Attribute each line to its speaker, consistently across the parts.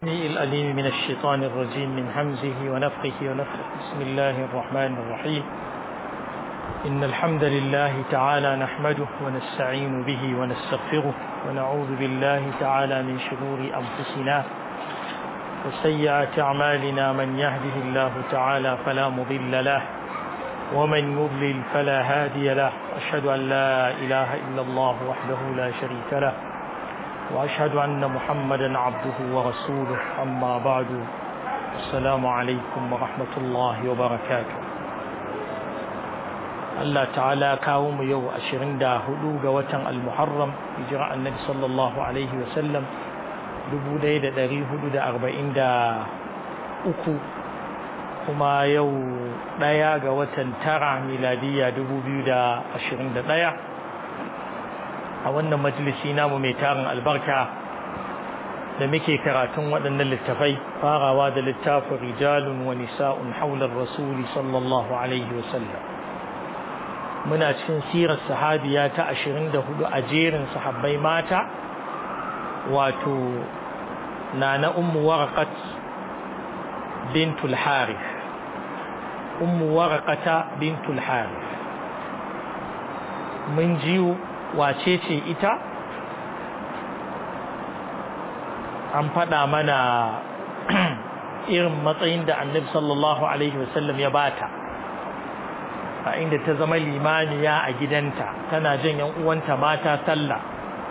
Speaker 1: الأليم من الشيطان الرجيم من همزه ونفخه ونفخه بسم الله الرحمن الرحيم إن الحمد لله تعالى نحمده ونستعين به ونستغفره ونعوذ بالله تعالى من شرور أنفسنا وسيئات أعمالنا من يهده الله تعالى فلا مضل له ومن يضلل فلا هادي له أشهد أن لا إله إلا الله وحده لا شريك له وأشهد أن محمدا عبده ورسوله أما بعد السلام عليكم ورحمة الله وبركاته Allah ta'ala kawo mu yau ashirin da hudu ga watan al-muharram hijira annabi sallallahu alaihi wasallam dubu ɗaya da ɗari hudu da arba'in da uku kuma yau ɗaya ga watan tara miladiyya dubu biyu da ashirin da ɗaya a wannan majalisi namu mai tarin albarka da muke karatun waɗannan littafai farawa da littafin rijalun wa nisa'un haular rasuli sallallahu alaihi wasallam muna cikin sirar sahabiya ta ashirin da hudu a jerin sahabbai mata wato na na ummu waraqat bintul harith ummu waraqata bintul harith mun jiyo wace ce ita an faɗa mana irin matsayin da annabi sallallahu alaihi wasallam ya bata a inda ta zama limaniya a gidanta tana jan yan uwanta mata sallah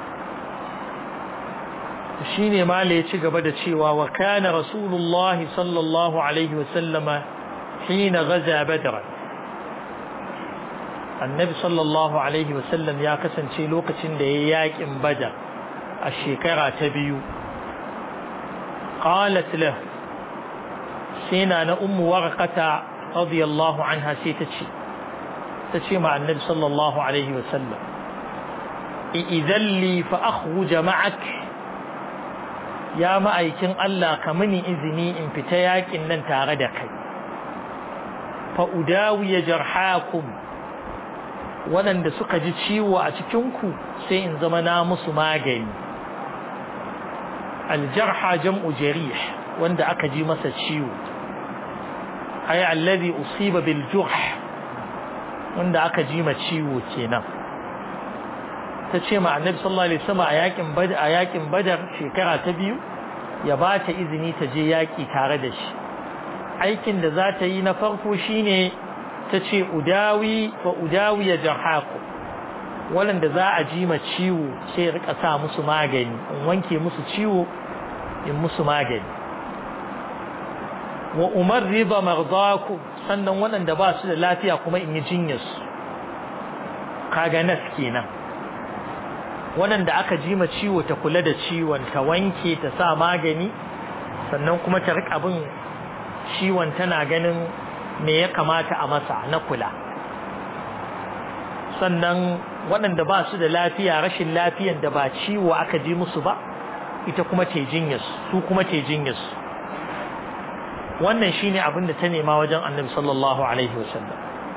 Speaker 1: shine mala ya ci gaba da cewa wa kana rasulullahi sallallahu alaihi wasallama hina gaza badran annabi sallallahu alaihi wasallam ya kasance lokacin da ya yakin badar a shekara ta biyu qalat lah sai na na ummu warqata radiyallahu anha sai ta ce ta ce ma annabi sallallahu alaihi wasallam idan li fa akhruj ma'ak ya ma'aikin Allah ka mini izini in fita yakin nan tare da kai fa udawiya jarhakum waɗanda suka ji ciwo a cikinku sai in zama na musu magani aljarha jam'u jarih wanda aka ji masa ciwo ay alladhi usiba bil jurh wanda aka ji ma ciwo kenan ta ce ma annabi sallallahu alaihi wasallam a yakin badar a yakin badar shekara ta biyu ya ba ta izini ta je yaki tare da shi aikin da za ta yi na farko shine ta ce udawi wa udawi ya jarhaku waɗanda za a ji ma ciwo sai ya rika sa musu magani in wanke musu ciwo in musu magani wa umar riba mardaku sannan waɗanda ba su da lafiya kuma in yi jinyarsu kaga nas kenan waɗanda aka ji ma ciwo ta kula da ciwon ta wanke ta sa magani sannan kuma ta rika bin ciwon tana ganin me ya kamata a masa na kula sannan waɗanda ba su da lafiya rashin lafiyan da ba ciwo aka ji musu ba ita kuma ce jinyarsu su kuma ce jinyarsu wannan shine abin da ta nema wajen annabi sallallahu alaihi wasallam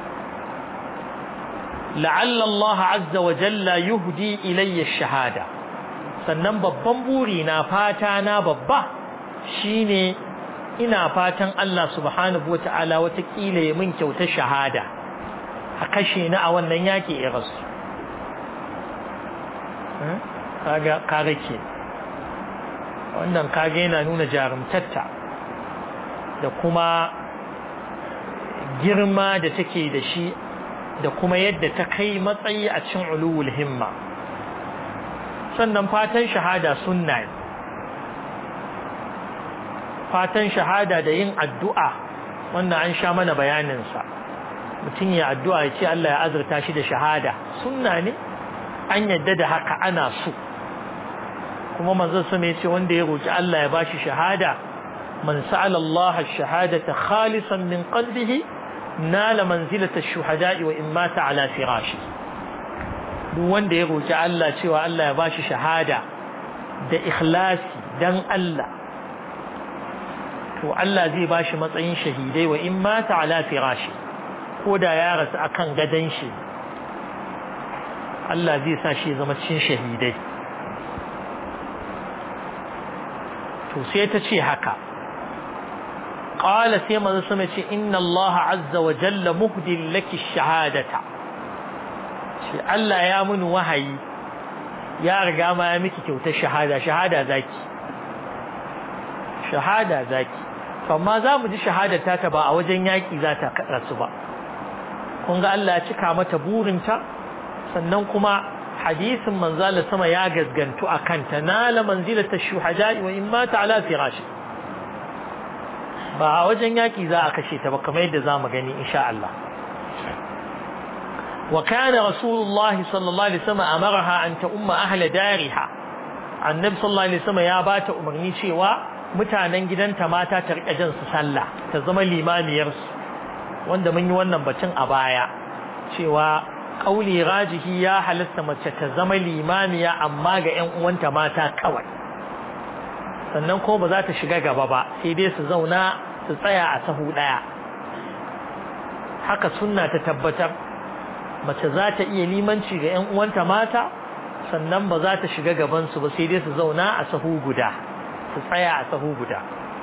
Speaker 1: la'alla Allah azza wa jalla yuhdi ilayya shahada sannan babban buri na fata na babba shine ina fatan Allah subhanahu wa ta'ala watakila ya min kyauta shahada a kashe ni a wannan yaƙi ya rasu kaga ke wannan kaga yana nuna jarumtatta da kuma girma da take da shi da kuma yadda ta kai matsayi a cin uluwul himma sannan fatan shahada sunna ne fatan shahada da yin addu'a wannan an sha mana bayaninsa mutum ya addu'a ya ce Allah ya azurta shi da shahada sunna ne an yadda da haka ana so kuma manzon sama ya ce wanda ya roki Allah ya bashi shahada man sa'ala Allah ash-shahadata khalisan min qalbihi nala manzilata ash-shuhada'i wa in mata ala firashi duk wanda ya roki Allah cewa Allah ya bashi shahada da ikhlasi dan Allah to Allah zai ba shi matsayin shahidai wa in mata ala firashi ko da ya rasu akan gadon shi Allah zai sa shi zama cikin shahidai to sai ta ce haka qala sai manzo sama ce inna Allah azza wa jalla muhdil laki shahadata shi Allah ya mun wahayi ya riga ma ya miki kyautar shahada shahada zaki shahada zaki amma za mu ji shahadata ta ba a wajen yaki za ta rasu ba kun ga Allah ya cika mata burinta sannan kuma hadisin manzala sama ya gazgantu a kanta nala manzilata shuhada'i wa in mata ala firashi ba a wajen yaki za a kashe ta ba kamar yadda za mu gani insha Allah wa kana rasulullahi sallallahu alaihi wasallam amaraha an ta umma ahla dariha annabi sallallahu alaihi wasallam ya bata umarni cewa mutanen gidanta mata ta rika jin su sallah ta zama limamiyar su wanda mun yi wannan batun a baya cewa kauli rajihi ya halasta mace ta zama limamiya amma ga ƴan uwanta mata kawai sannan ko ba za ta shiga gaba ba sai dai su zauna su tsaya a sahu daya haka sunna ta tabbatar mace za ta iya limanci ga ƴan uwanta mata sannan ba za ta shiga gaban su ba sai dai su zauna a sahu guda su tsaya a sahu guda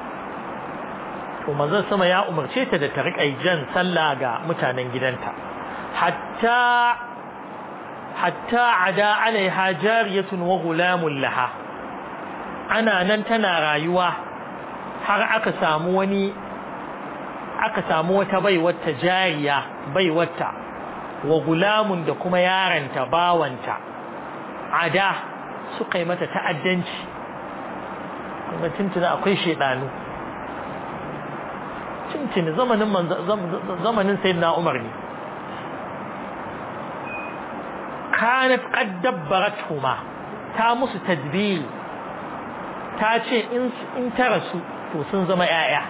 Speaker 1: to manzon sama ya umarce ta da ta riƙa jan sallah ga mutanen gidanta hatta hatta ada alaiha jariyatun wa gulamun laha ana nan tana rayuwa har aka samu wani aka samu wata baiwata jariya baiwata wa gulamun da kuma yaranta bawanta ada suka yi mata ta'addanci kuma tuntuna akwai shedanu tuntuni zamanin zamanin sayyidina Umar ne kanat qad dabbarathuma ta musu tadbir ta ce in in ta rasu to sun zama yaya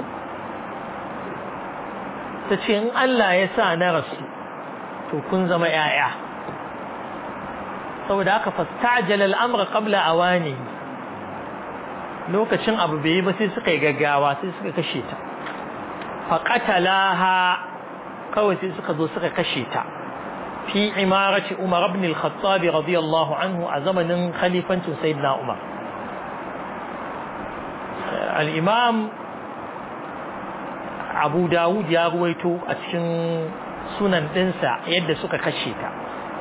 Speaker 1: ta ce in Allah ya sa na rasu to kun zama yaya saboda haka fastajala al-amra qabla awani lokacin abu bai yi ba sai suka yi gaggawa sai suka kashe ta faqatalaha kawai sai suka zo suka kashe ta في عمارة عمر بن الخطاب رضي الله عنه أزمن خليفة سيدنا عمر الإمام أبو داود يا رويتو أتشن سنن تنسى يد سكا كشيتا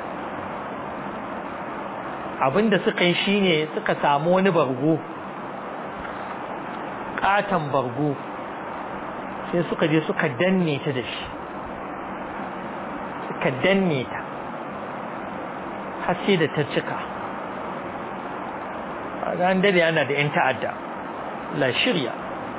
Speaker 1: abinda suka yi shine suka samu wani bargo katon bargo sai suka je suka danne ta da shi suka danne ta har sai da ta cika ran dare yana da yan ta'adda la shirya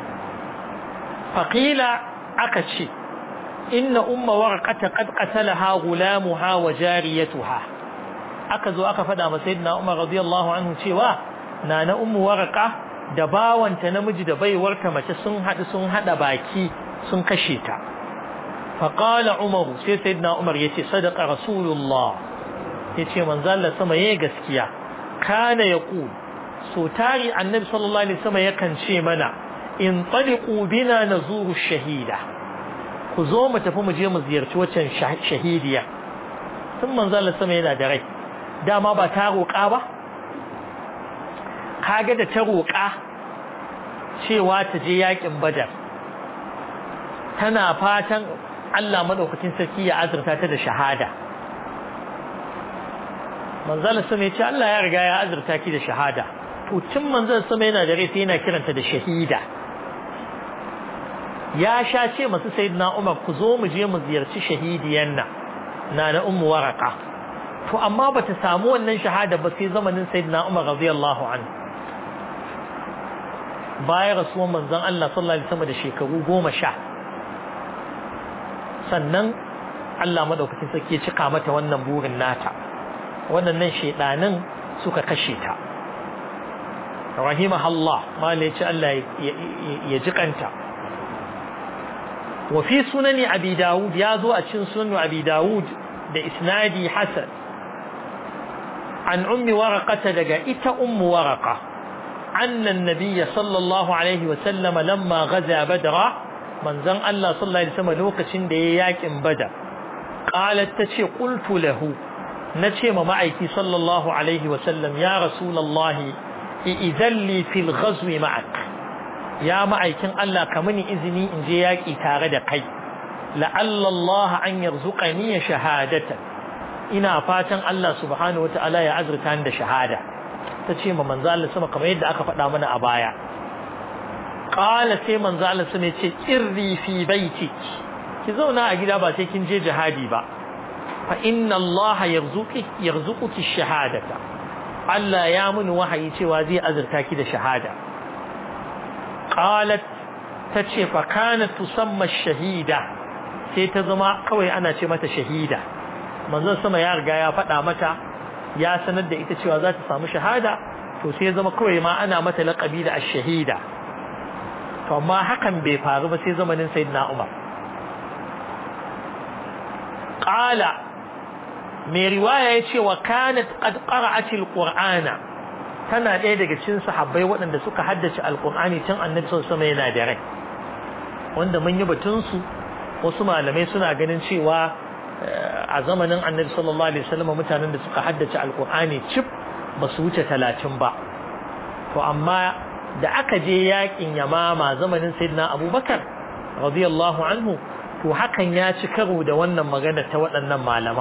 Speaker 1: faƙila aka ce inna umma warqata qad qatalaha gulamuha wa jariyatuha aka zo aka faɗa masa sayyidina umar radiyallahu anhu cewa nana ummu warqa da bawanta namiji da baiwarta mace sun haɗu sun haɗa baki sun kashe ta فقال عمر سي سيدنا عمر يتي صدق رسول الله يتي من زال سما يي غسكيا كان يقول سو تاري النبي صلى الله عليه وسلم يكن شي منا انطلقوا بنا نزور الشهيدة كزو mu tafi mu je mu ziyarci waccan shahidiya tun manzo Allah sama yana da rai dama ba ta roƙa ba kaga da ta roƙa cewa ta je yakin badar tana fatan Allah madaukakin sarki ya azurta ta da shahada manzala sama ya ce Allah ya riga ya azurta ki da shahada to tun manzala sama yana da rai sai yana kiranta da shahida ya sha ce masu sayyidina Umar ku zo mu je mu ziyarci shahidiyan nan na na ummu waraka to amma bata samu wannan shahada ba sai zamanin sayyidina Umar radiyallahu anhu bayan rasuwan manzon Allah sallallahu alaihi wasallam da shekaru goma sha sannan Allah madaukakin sarki ya cika mata wannan burin nata waɗannan shedanin suka kashe ta rahimahullah mala ya ce Allah ya jikanta wa fi sunani abi dawud ya zo a cikin sunan abi dawud da isnadi hasan an ummi waraqata daga ita ummu waraqa anna an-nabiy sallallahu alaihi wa sallam lamma ghaza badra manzon Allah sallallahu alaihi wasallam lokacin da yayi yakin badar qalat tace qultu lahu nace ma ma'aiki sallallahu alaihi wasallam ya rasulullahi idan li fil ghazwi ma'ak ya ma'aikin Allah ka mini izini in je yaki tare da kai la'alla Allah an yarzuqani shahadatan ina fatan Allah subhanahu wata'ala ya azurta ni da shahada tace ma manzo Allah sama kamar yadda aka faɗa mana a baya qala sai manzo Allah sama ya ce irri fi baitik ki zauna a gida ba sai kin je jihadi ba fa inna Allah yarzuqi yarzuquki shahadata Allah ya muni wahayi cewa zai azurta ki da shahada qalat tace fa kanat tusamma shahida sai ta zama kawai ana ce mata shahida manzon sama ya riga ya faɗa mata ya sanar da ita cewa za ta samu shahada to sai zama kawai ma ana mata laƙabi da ash-shahida to amma hakan bai faru ba sai zamanin sayyidina Umar qala mai riwaya ya ce wa kanat qad qara'at al-qur'ana tana ɗaya daga cikin sahabbai waɗanda suka haddace al-qur'ani tun annabi sallallahu alaihi yana da rai wanda mun yi batun su wasu malamai suna ganin cewa a zamanin annabi sallallahu alaihi wasallam mutanen da suka haddace al-qur'ani cif ba su wuce talatin ba to amma da aka je yakin yamama zamanin sayyidina abubakar radiyallahu anhu to hakan ya ci karo da wannan magana ta waɗannan malaman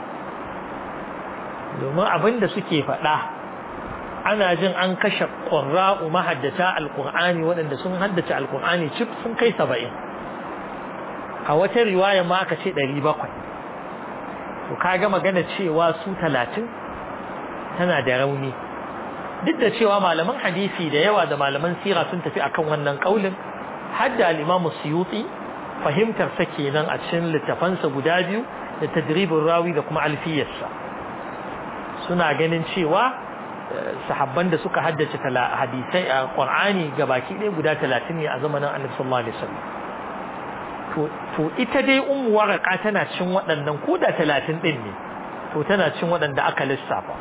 Speaker 1: domin abin da suke faɗa ana jin an kashe ƙurra'u mahaddata alƙur'ani waɗanda sun haddace alƙur'ani cif sun kai saba'in a wata riwaya ma aka ce ɗari bakwai to kaga magana cewa su talatin tana da rauni duk da cewa malaman hadisi da yawa da malaman sira sun tafi akan wannan kaulin hadda al-Imam Suyuti fahimtar sa kenan a cikin littafansa guda biyu da tadribin rawi da kuma alfiyarsa suna ganin cewa sahabban da suka haddace hadisai a Qur'ani gabaki ɗaya guda 30 ne a zamanin Annabi sallallahu alaihi wasallam to to ita dai ummu waraka tana cin waɗannan ko da 30 din ne to tana cin waɗanda aka lissafa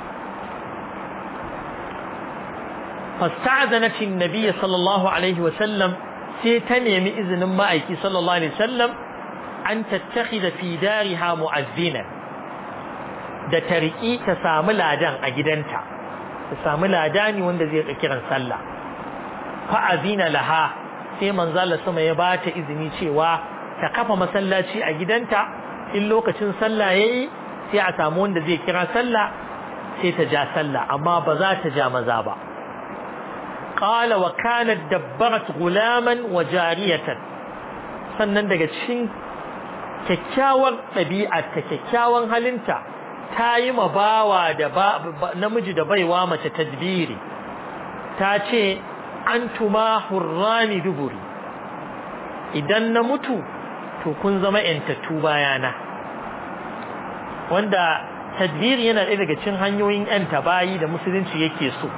Speaker 1: فاستعذنت النبي صلى الله عليه وسلم سيتنمي إذن معك صلى الله عليه وسلم أن تتخذ في دارها مؤذنا da tariki ta samu ladan a gidanta ta samu ladani wanda zai kiran sallah fa azina laha sai manzo Allah sama ya bata izini cewa ta kafa masallaci a gidanta in lokacin sallah yayi sai a samu wanda zai kira sallah sai ta ja sallah amma ba za ta ja maza ba قال وكانت دبرت غلاما وجارية sannan daga cikin kyakkyawar ɗabi'arta kyakkyawan halinta ta yi ma bawa da namiji da baiwa mace tadbiri ta ce an tuma hurrani duburi idan na mutu to kun zama yantattu bayana wanda tadbiri yana ɗaya daga cikin hanyoyin yanta bayi da musulunci yake so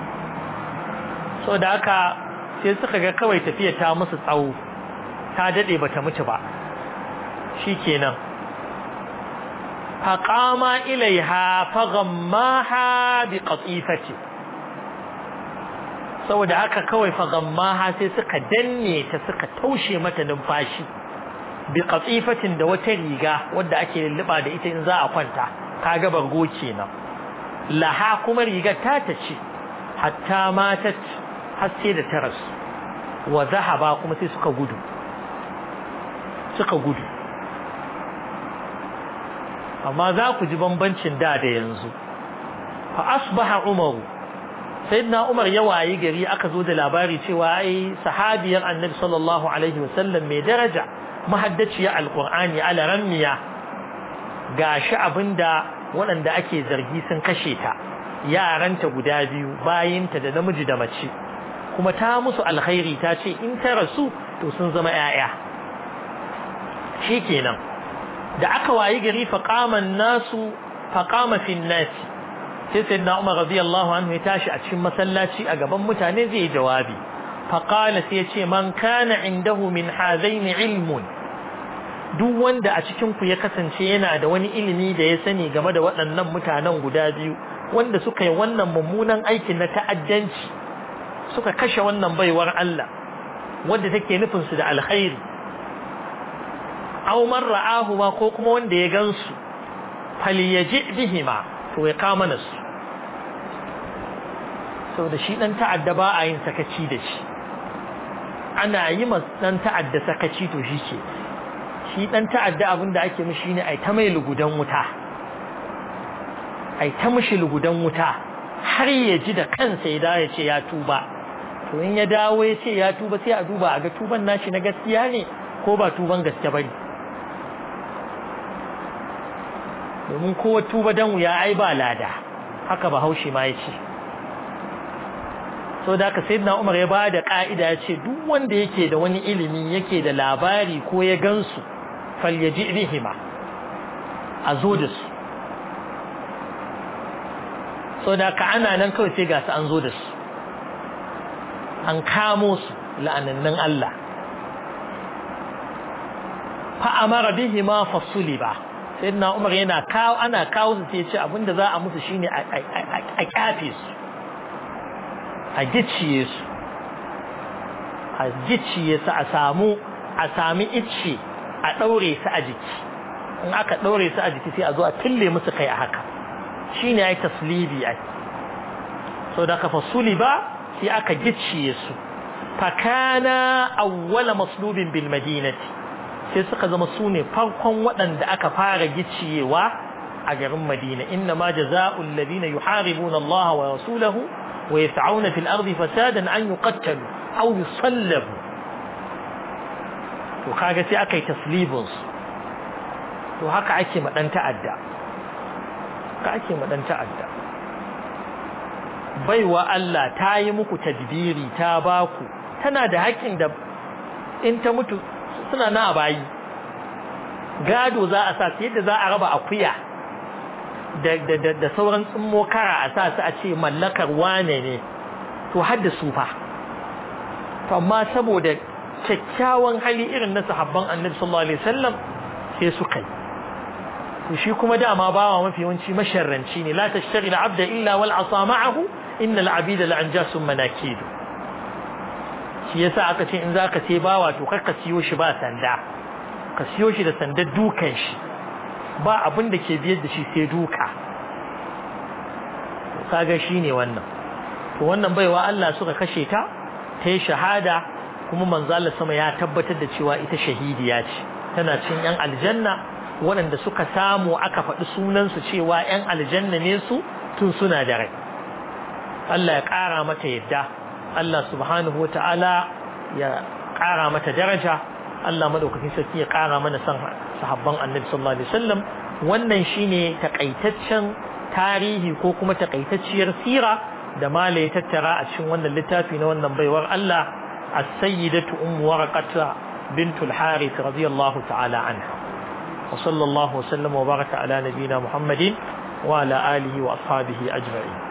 Speaker 1: so da haka sai suka ga kawai tafiya ta musu tsawo ta dade bata mutu ba shikenan faqama ilaiha faghammaha biqatifati saboda haka kawai faghammaha sai suka danne ta suka taushe mata numfashi biqatifatin da wata riga wadda ake lulluba da ita in za a kwanta kaga bargo kenan laha kuma rigar ta tace hatta matat har sai da taras wa zahaba kuma sai suka gudu suka gudu amma za ku ji bambancin da da yanzu fa asbaha umaru sayyidina umar ya wayi gari aka zo da labari cewa ai sahabiyar annabi sallallahu alaihi wasallam mai daraja mahaddaciya alqur'ani ala rammiya gashi abinda waɗanda ake zargi sun kashe ta yaranta guda biyu bayinta da namiji da mace kuma ta musu alkhairi ta ce in ta rasu to sun zama ‘ya'ya shi kenan da aka wayi gari faƙaman nasu faƙama fin nasi sai sai na umar radiyallahu anhu ya tashi a cikin masallaci a gaban mutane zai yi jawabi faƙala sai ya ce man kana indahu min hazaini ilmun duk wanda a cikin ku ya kasance yana da wani ilimi da ya sani game da waɗannan mutanen guda biyu wanda suka yi wannan mummunan aikin na ta'addanci suka kashe wannan baiwar Allah wanda take nufin su da alkhairi aw man ra'ahu ma ko kuma wanda ya gansu falyaji bihima to ya kama nasu saboda shi dan ta'adda ba a yin sakaci da shi ana yi ma dan ta'adda sakaci to shi ke shi dan ta'adda abin da ake mishi ne ai ta mai lugudan wuta ai ta mishi lugudan wuta har ya ji da kansa ya dawo ya ce ya tuba to in ya dawo ya ce ya tuba sai a duba a ga tuban nashi na gaskiya ne ko ba tuban gaske bane domin kowa tuba dan wuya ai ba lada haka bahaushe ma ya ce so da haka sayyidina Umar ya bada ka'ida ya ce duk wanda yake da wani ilimi yake da labari ko ya gansu falyaji bihima a zo da su so da haka ana nan kawai sai ga su an zo da su an kamo su la'anannin Allah fa amara bihima fasuliba sayyidina Umar yana kawo ana kawo su sai ya ce abinda za a musu shine a kyafe su a gicciye su a gicciye su a samu a sami icce a ɗaure su a jiki in aka ɗaure su a jiki sai a zo a fille musu kai a haka shi ne ya yi taslibi ai so da kafa suli ba sai aka gicciye su fakana awwala maslubin bil madinati sai suka zama su ne farkon waɗanda aka fara gicciyewa a garin madina inna ma jaza'ul ladina yuharibuna Allah wa rasulahu ويسعون في الأرض فسادا أن يقتلوا أو يصلبوا وكاغا سي أكي تصليبنس وهكا أكي مدن تعدى أكي مدن تعدى baiwa Allah ta yi muku tadbiri ta baku tana da haƙƙin da in ta mutu suna na bayi gado za a sa yadda za a raba akuya da sauran tsummo kara a sa su a ce mallakar wane ne to har da su fa to amma saboda kyakkyawan hali irin na sahabban annabi sallallahu alaihi wasallam sai su kai to shi kuma dama bawa mafi yawanci masharranci ne la tashtaghi abda illa wal asa ma'ahu innal abida la anjasun manakidu shi yasa aka ce in zaka sai bawa to kar ka siyo shi ba sanda ka siyo shi da sandar dukan shi ba abin da ke biyar da shi sai duka kaga shi ne wannan to wannan baiwa Allah suka kashe ta ta yi shahada kuma manzo Allah sama ya tabbatar da cewa ita shahidiya ce tana cin yan aljanna waɗanda suka samu aka faɗi sunansu cewa yan aljanna ne su tun suna da rai Allah ya ƙara mata yadda Allah subhanahu wata'ala ya ƙara mata daraja Allah madaukakin sarki ya ƙara mana son sahabban annabi sallallahu alaihi wasallam wannan shine takaitaccen tarihi ko kuma takaitacciyar sira da mala ya tattara a cikin wannan littafi na wannan baiwar Allah as-sayyidatu ummu waraqata bintul harith radiyallahu ta'ala anha wa sallallahu wa sallama wa baraka ala nabiyyina muhammadin wa ala alihi wa ashabihi ajma'in